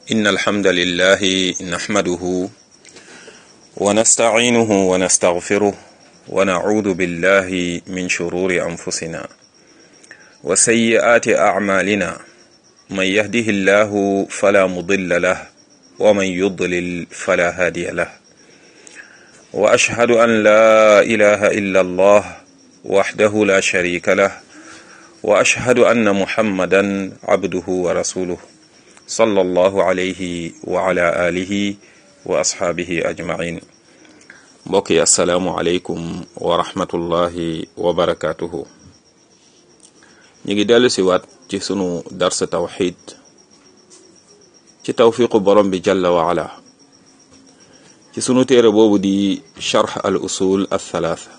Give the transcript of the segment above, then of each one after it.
إن الحمد لله نحمده ونستعينه ونستغفره ونعوذ بالله من شرور أنفسنا وسيئات أعمالنا من يهده الله فلا مضل له ومن يضلل فلا هادي له وأشهد أن لا إله إلا الله وحده لا شريك له وأشهد أن محمدا عبده ورسوله صلى الله عليه وعلى آله وأصحابه أجمعين mbokk yi asalaamualeykum wa rahmatullahi wa barakaatuhu ñu ngi dellu si waat ci sunu dars tawxid ci tawfiqu borom bi jalla wa ala ci sunu téere boobu di charx al usul al thalaatha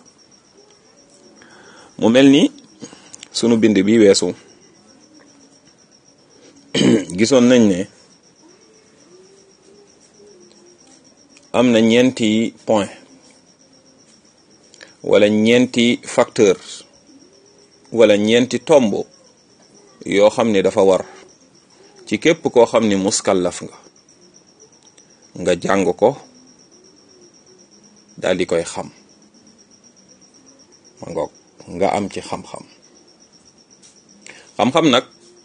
mu mel ni sunu bind bi weesu gisoon nañ ne am na ñeenti point wala ñeenti facteur wala ñeenti tomb yoo xam ne dafa war ci képp koo xam ni muskallaf nga nga jàng ko daal di koy xam ma ngoog nga am ci xam-xam xam-xam nag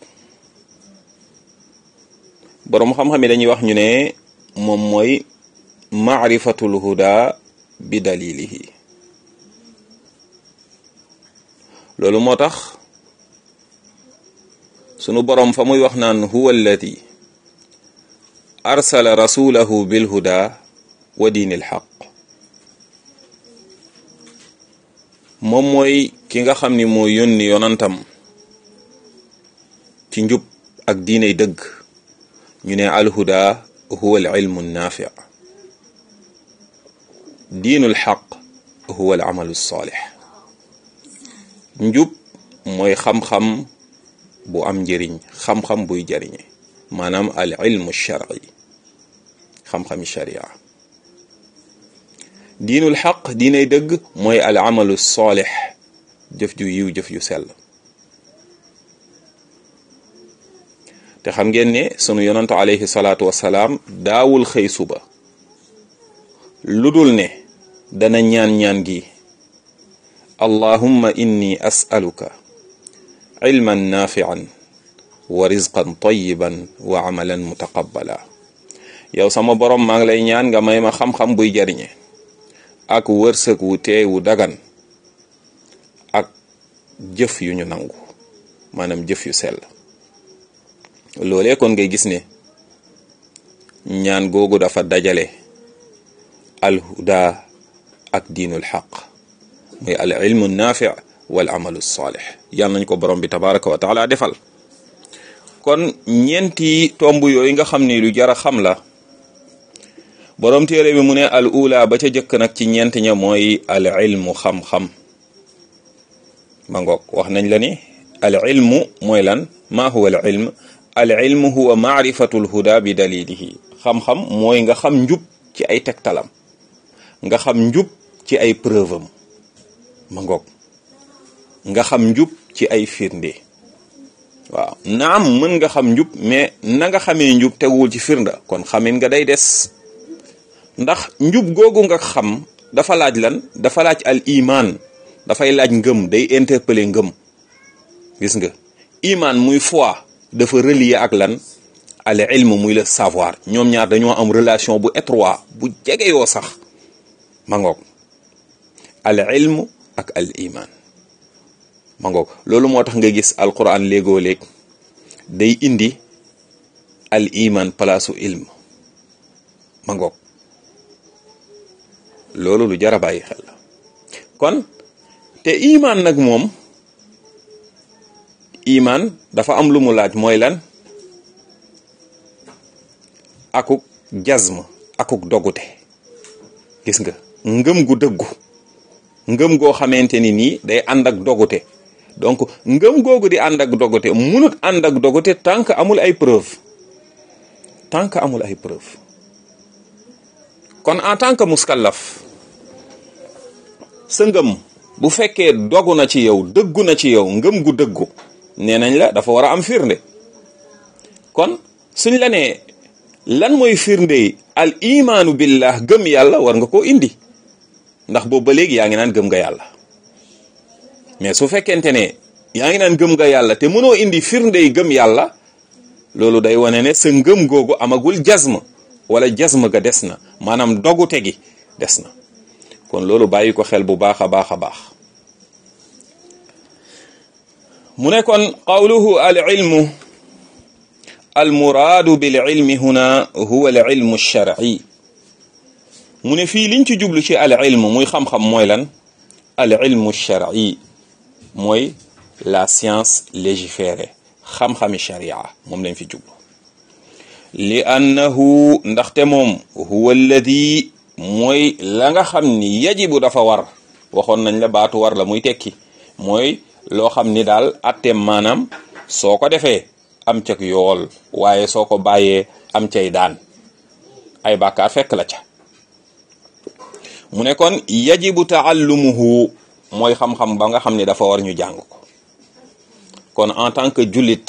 boroom xam-xam yi dañuy wax ñu ne moom mooy maarifatul huda bi dalilihi loolu moo tax sunu boroom fa muy wax naan huwa alladi arsala rasulahu bil huda wa diinil xaq moom mooy ki nga xam ni moo yónni yonantam ci njub ak diiney dëgg ñu ne alhuda huwa al ilmu naafi diinul xaq huwa al amalu saalix njub mooy xam-xam bu am njëriñ xam-xam buy jariñe maanaam al ilmu shar'i xam-xami sharia diinul xaq diinay dëgg mooy al amalu saalix jëf ju yiw jëf ju sell te xam ngeen ne sunu yonantu alayhi salaatu wasalaam daawul xëy suba lu dul ne dana ñaan-ñaan gi allahumma inni as'aluka ilman nafian wa rizqan tayiban wa amalan mutaqabbala yow sama borom maa ngi lay ñaan nga may ma xam-xam buy jariñe ak wërsëg wu teey wu dagan ak jëf yu ñu nangu maanaam jëf yu sell loolee kon ngay gis ne ñaan googu dafa dajale alhuda ak diinul xaq muy al ilmu naafi wal amalu saalix yàlla nañ ko borom bi tabaraka wa taala defal kon ñeenti tomb yooyu nga xam ni lu jara xam la borom téere bi mu ne al ula ba ca jëkk nag ci ñeent ña mooy al ilmu xam-xam ma ngoog wax nañ la ni al ilmu mooy lan maa huwa al ilm al ilmu huwa maarifatu al huda bi dalilihi xam-xam mooy nga xam njub ci ay tegtalam nga xam njub ci ay preuve am ma ngoog nga xam njub ci ay firnde waaw naam mën nga xam njub mais na nga xamee njub teguwul ci firnda kon xamin nga day des ndax njub googu nga xam dafa laaj lan dafa laaj al iman dafay laaj ngëm day interpeller ngëm gis nga iman muy foi dafa relier ak lan al ilm muy le savoir ñoom ñaar dañoo am relation bu étroit bu jege yoo sax ma ngoog al ilm ak al iman ma ngoog loolu moo tax nga gis alquran léegoo léeg day indi al iman palaasu ilm ma ngoog loolu lu jar a bàyyi xel la kon te iman nag moom iman dafa am lu mu laaj mooy lan akuk jazm akuk dogute gis nga ngëm gu dëggu ngëm goo xamante ni nii day ànd ak dogute donc ngëm googu di ànd ak dogute munut ànd ak dogute tant que amul ay preuve tant que amul ay preuve kon en tant que muskallaf sa ngëm bu fekkee dogu na ci yow dëggu na ci yow ngëm gu dëggu nee nañ la dafa war a am firnde kon suñ la nee lan mooy firnde al imaanu billah gëm yàlla war nga koo indi ndax boobu ba léegi yaa ngi naan gëm nga yàlla mais su fekkente ne yaa ngi naan gëm nga yàlla te mënoo indi firnde yi gëm yàlla loolu day wane ne sa ngëm googu amagul jazma wala jazma ga des na maanaam dogute gi des na kon loolu bàyyi ko xel bu baax a baax a baax mu ne kon qawluhu al ilmu al muraadu bil ilmi huna huwa al ilmu shar'i mu ne fii liñ ci jublu ci al ilmu muy xam-xam mooy lan al ilmu shar'i mooy la science légiférée xam-xami sharia moom lañ fi jublu li annahu ndaxte moom huwa alladi mooy la nga xam ni yajibu dafa war waxoon nañ la baatu war la muy tekki mooy loo xam ni daal atteem maanaam soo ko defee am cag yool waaye soo ko bàyyee am cay daan ay bàkkaar fekk la ca mu ne kon yajibu taallumuhu mooy xam-xam ba nga xam ni dafa war ñu jàng ko kon en tant que jullit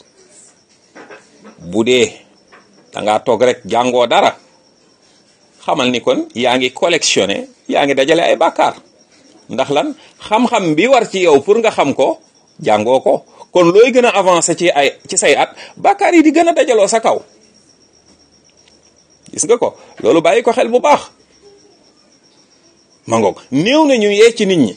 bu dee dangaa toog rek jàngoo dara xamal ni kon yaa ngi collectionné yaa ngi dajale ay bàkkaar ndax lan xam-xam bi war ci yow pour nga xam ko jàngoo ko kon looy gën a avancé ci ay ci say at bàkkaar yi di gën a dajaloo sa kaw gis nga ko loolu bàyyi ko xel bu baax ma ngoog néew na ñu yee ci nit ñi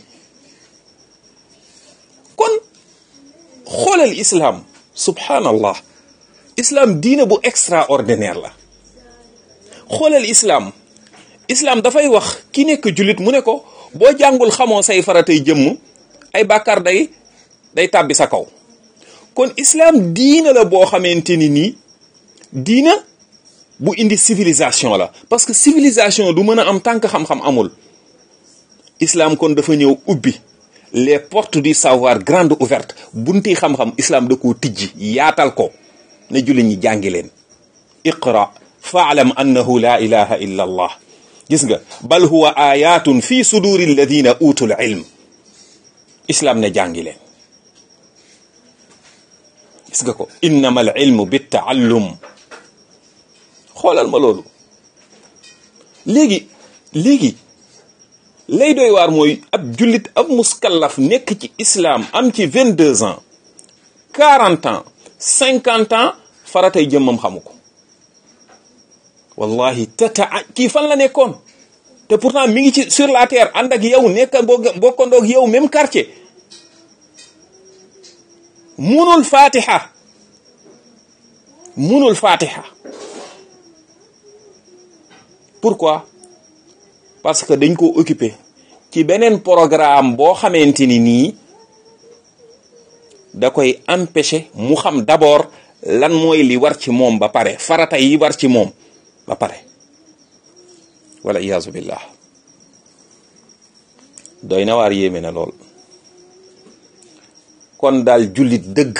kon xoolal islam subhanallah islam diine bu extraordinaire la xoolal islam islam dafay wax ki nekk jullit mu ne ko boo jàngul xamoo say faratay jëmm ay bàkkaar day day tàbbi sa kaw kon islam diina la boo xamante ni nii diina bu indi civilisation la parce que civilisation du mën a am tànk xam-xam amul islam kon dafa ñëw ubbi les portes du savoir grande ouverte bunti xam-xam islam da koo tijji yaatal ko ne jullit ñi jàngi leen iqra faalam annahu la ilaha illa allah gis nga bal huwa ayatun fi suduri alladina utul ilm islam ne jàngi leen gis nga ko innama al ilmu bittaallum xoolal ma loolu léegi léegi lay doy waar mooy ab jullit ab muskallaf nekk ci islam am ci vingt deux ans quarante ans cinquante ans faratay jëmmam xamu ko wallahi tata kii fan la nekkoon te pourtant mi ngi ci sur la terre ànd ak yow nekk bokkandoog yow même quartier munul fatiha munul fatiha pourquoi parce que dañ ko occupé ci beneen programme boo xamante ni nii da koy empêcher mu xam d'abord lan mooy li war ci moom ba pare farata yi war ci moom ba pare wala iyaazu billah doy na waar yéeme na lool kon daal jullit dëgg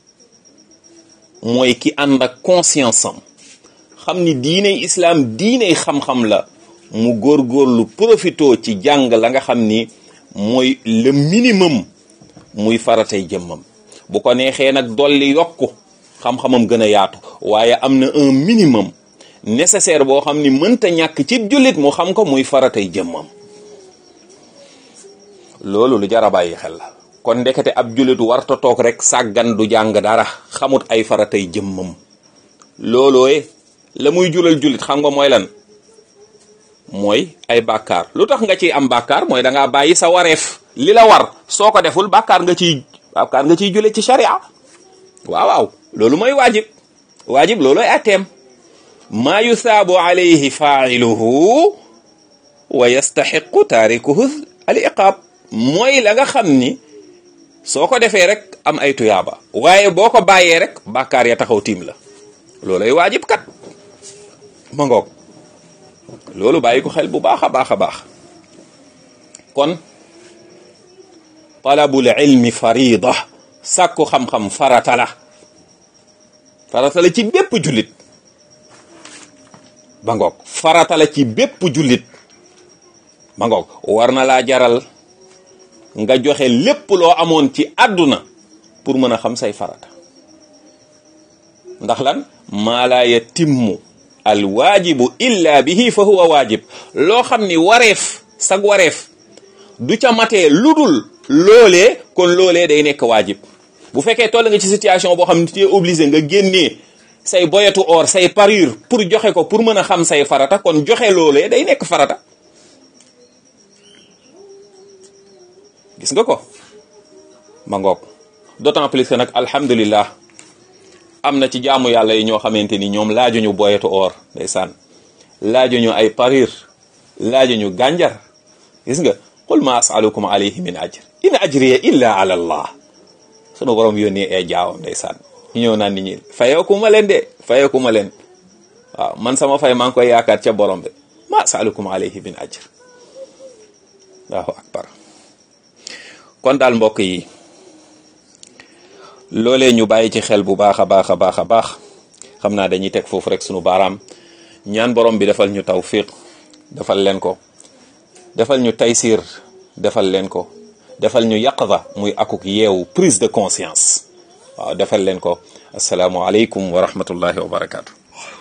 mooy ki ànd ak conscience am xam ni diiney islaam diiney xam-xam la mu góorgóorlu profito ci jàng la nga xam ni mooy le minimum muy faratay jëmmam bu ko neexee nag dolli yokku xam-xamam gën a yaatu waaye am na un minimum nécessaire boo xam ni mënta ñàkk ci jullit mu xam ko muy faratay jëmmam loolu lu jar a bàyyi xel la kon ndekete ab jullit warta toog rek sàggan du jàng dara xamut ay faratay jëmmam loolooye la muy julal jullit xam nga mooy lan mooy ay bàkkaar lu tax nga ciy am bàkkaar mooy da ngaa bàyyi sa wareef li la war soo ko deful bàkkaar nga ciy bàkkaar nga ciy jule ci sharia waaw waaw loolu mooy waajib waajib loolooy atteem maa yusaabu alayhi faa'iluhu wa yastaxiqu taarikuhu al iqaab mooy la nga xam ni soo ko defee rek am ay tuyaaba waaye boo ko bàyyee rek bàkkaar ya taxaw tiim la loolay waajib kat ma ngoog loolu bàyyi ko xel bu baax a baax a baax kon talabul ilmi farida sàkku xam-xam farata la farata la ci bépp jullit ba ngoog farata la ci bépp jullit ba ngoog war na laa jaral nga joxe lépp loo amoon ci àdduna pour mën a xam say farata ndax lan maa laa yatimmu al waajibu illa bihi fa huwa waajib loo xam ni wareef sag wareef du ca matee ludul loolee kon loolee day nekk waajib bu fekkee toll nga ci situation boo xam ne tu es obligé nga génnee say boyetu or say parure pour joxe ko pour mën a xam say farata kon joxe loolee day nekk farata gis nga ko ma ngoog d'autant plus que nag alhamdulillah am na ci jaamu yàlla yi ñoo xamante ni ñoom laajuñu boyetu or ndeysaan laajuñu ay parure laajuñu gànjar gis nga qul ma asalukum alayhi min ajr in ajriya illa ala allah sunu borom yónnee ay jaawam ndeysaan ñu ñëw naan nit ñi fayeekuma leen de fayeekuma leen waaw man sama fay maa ngi koy yaakaar ca borom bi ma asalukum alayhi min ajr allahu akbar kon daal mbokk yi loolee ñu bàyyi ci xel bu baax a baax a baax a baax xam naa dañuy teg foofu rek sunu baaraam ñaan borom bi defal ñu tawfiq defal leen ko defal ñu taysir defal leen ko defal ñu yaqza muy akuk yeewu prise de conscience waaw defal leen ko asalaamualeykum wa rahmatullahi wa barakaatu.